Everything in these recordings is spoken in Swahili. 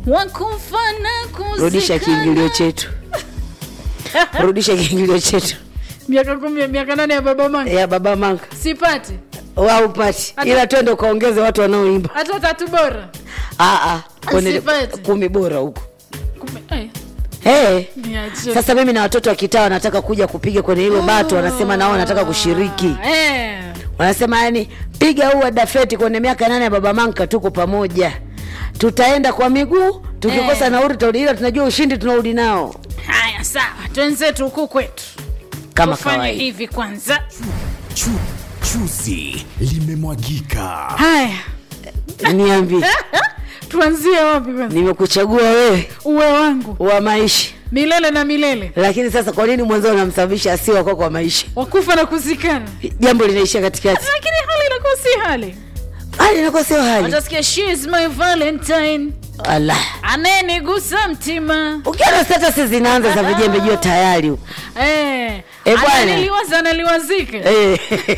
wakufana rudisha kiingilio chetu rudisha kiingilio chetu miaka kumi miaka nane ya baba manga ya baba manka sipati waupati ila twende ukaongeze watu wanaoimba hata tatu bora Ah, ah, kwenye Sipati. kumi bora huko Kume- eh, hey. niache. sasa mimi na watoto wa kitaa wanataka kuja kupiga kwenye hilo bato wanasema nao wanataka kushiriki Eh, wanasema yani piga huu wa dafeti kwenye miaka nane ya baba manka tuko pamoja tutaenda kwa miguu tukikosa Eh. nauri tutarudi, ila tunajua ushindi tunarudi nao haya sawa twenzetu huku kwetu kama tufanye kawaida hivi kwanza Chu, chuzi limemwagika. haya niambie tuanzie wapi kwanza nimekuchagua wewe uwe wangu wa maisha milele na milele lakini sasa kwa nini mwenzao unamsababisha asiwe wako kwa maisha wakufa na kuzikana jambo linaishia katikati lakini hali inakuwa si hali hali inakuwa sio hali utasikia she is my valentine ala anayenigusa mtima ukiona status zinaanza za vijembe jua tayari huko. eh, Eh, bwana. ananiliwaza analiwazika Eh,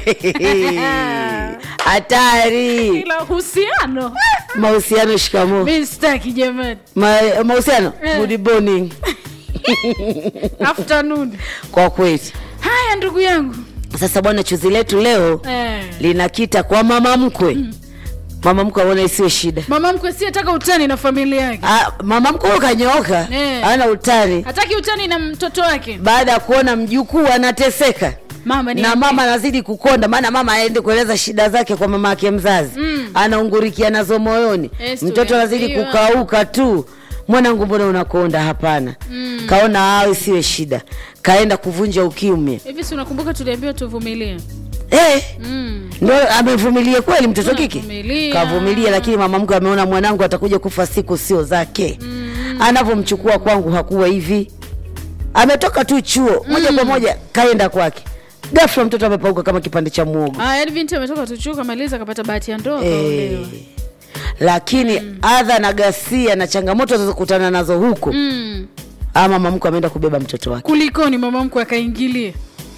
hatari ila uhusiano mahusiano shikamo mi sitaki jamani Ma, mahusiano Eh. good morning afternoon kwa kweli haya ndugu yangu sasa bwana chuzi letu leo eh. linakita kwa mama mkwe mama mkwe aona isiwe shida mama mkwe siyetaka utani na familia yake Ah, mama mkwe huyo kanyooka Eh. ana utani hataki utani na mtoto wake baada ya kuona mjukuu anateseka mama ni na mama anazidi kukonda maana mama aende kueleza shida zake kwa mama yake mzazi Mm. anaungurikia nazo moyoni Yes, mtoto anazidi tumeambiwa. kukauka tu mwanangu mbona unakonda hapana mm. kaona awe siwe shida kaenda kuvunja ukimya hivi si unakumbuka tuliambiwa tuvumilie eh, mm. ndo amevumilia kweli mtoto kike Tunavumilia. kavumilia lakini mama mkwe ameona mwanangu atakuja kufa siku sio zake mm. anavyomchukua kwangu hakuwa hivi ametoka tu chuo moja kwa moja kaenda kwake gafla mtoto amepauka kama kipande cha muogo ah, yani binti ametoka tuchuo kamaliza akapata bahati ya ndoa Eh, kaolewa lakini adha na ghasia na changamoto zilizokutana nazo huko mm. ama mama mkwe ameenda kubeba mtoto wake kulikoni mama mkwe akaingilie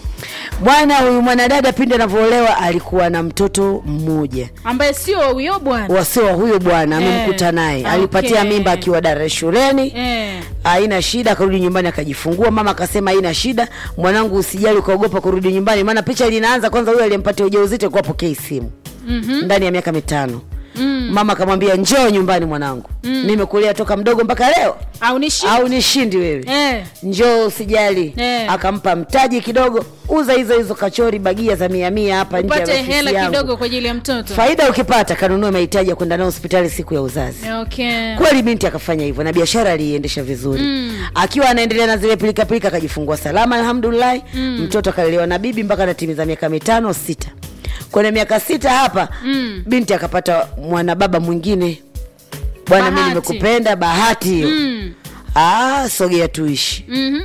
bwana huyu mwanadada pindi anavyoolewa alikuwa na mtoto mmoja ambaye sio huyo bwana wasio wa huyo bwana Eh, amemkuta naye okay. alipatia mimba akiwa dara shuleni eh. haina shida akarudi nyumbani akajifungua mama akasema haina shida mwanangu usijali ukaogopa kurudi nyumbani maana picha linaanza kwanza huyo aliyempatia ujauzito kuwa pokei simu mm-hmm. ndani ya miaka mitano mm. mama akamwambia njoo nyumbani mwanangu mm. nimekulea toka mdogo mpaka leo au ni shi au nishindi wewe eh. njoo usijali Eh. akampa mtaji kidogo uza hizo hizo kachori bagia za mia mia hapa nje ya upate ofisi hela yangu. kidogo kwa ajili ya mtoto faida ukipata kanunue mahitaji ya kwenda nao hospitali siku ya uzazi okay. kweli binti akafanya hivyo na biashara aliiendesha vizuri mm. akiwa anaendelea na zile pilikapilika akajifungua salama alhamdulillahi mm. mtoto akalelewa na bibi mpaka anatimiza miaka mitano sita kwenye miaka sita hapa mm. binti akapata mwanababa mwingine bwana mi Bahati. nimekupenda bahati hiyo mm. ah, sogea tuishi mm-hmm.